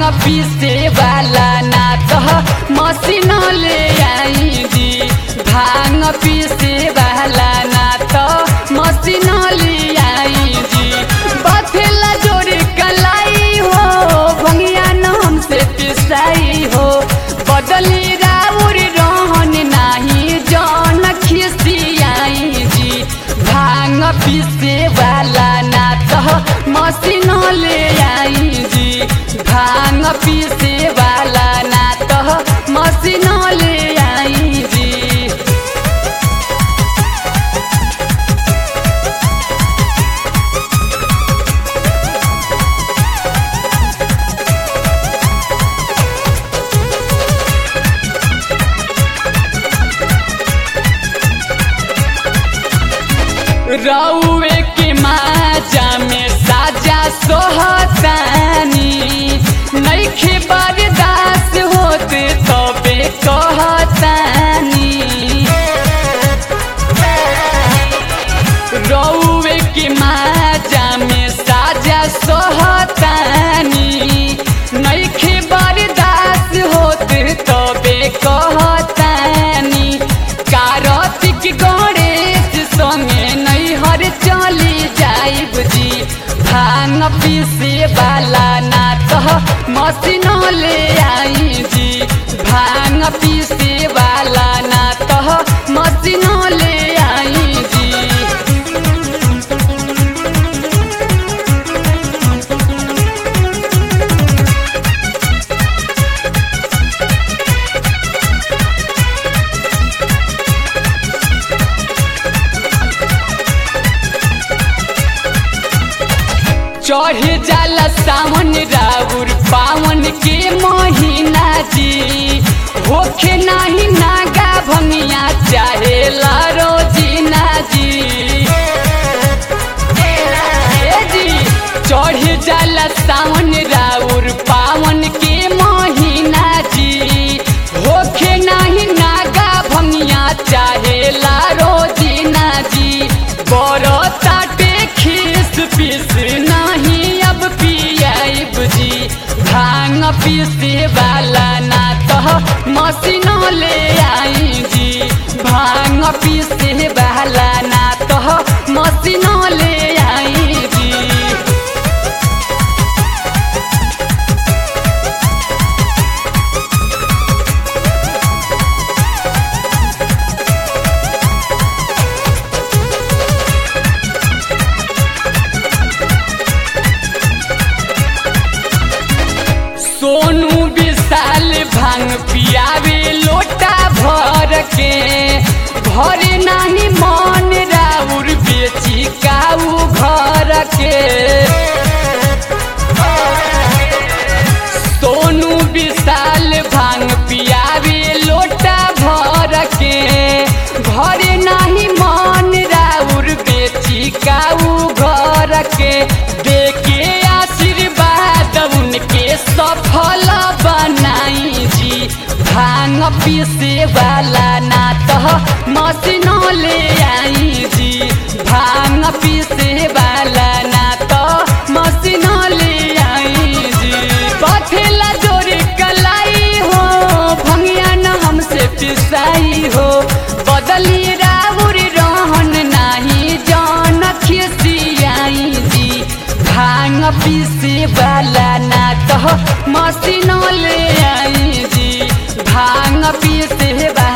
पीसे वाला ना तो मशीन ले आई जी भांग पीसे वाला ना तो मशीन ले आई जी बथेला जोड़ी कलाई हो भंगिया न हमसे पिसाई हो बदली राउर रहन नाही जन खिसियाई जी भांग पीसे वाला ना तो मशीन ले आई जी भांग पीसे वाला ना तो मशीन ले आई जी रउए के माजा में साजा सोहतानी नईखे बर्दाश्त होत तबे कहतानी रउए के माजा में साजा सोहतानी नईखे बर्दाश्त होत तबे कहतानी कार्तिक गणेश संगे नैहर चली जाइब जी भांग पीसे वाला ना तो मशीन ले आई जी भांग पीसे वाला ना तो मशीन ले आई जी चढ़ जाला सावन राउर पावन के महीना जी होखे नाही नागा भंगिया चाहे रोजीना जी ए जी चढ़ जाला सावन राउर पावन के महीना जी होखे नाही नागा भंगिया चाहे रोजीना जी बड़ो ताटे खीस पीस नहीं अब पियाइब जी भांग पीसे वाला ना तो मशीन ले आई जी भांग पीसे वाला ना तो मशीन ले आई जी सोनू विशाल भांग पियावे लोटा भर के भरे नाही मन राउर बेची काऊ घर के सोनू विशाल भांग पियावे लोटा भर के भरे नाही मन राउर बेची काऊ घर के देके आशीर्वाद उनके सफल बनाई जी भांग पीसे वाला ना तो मशीन ले आई जी भांग पीसे वाला ना तो मशीन ले आई जी बथेला जोड़ी कलाई हो भंगिया न हमसे पिसाई हो बदली राउर रहन नाही जान खिसियाई जी भांग पीसे वाला ना तो मशीन ले आई जी भांग पीसे वाला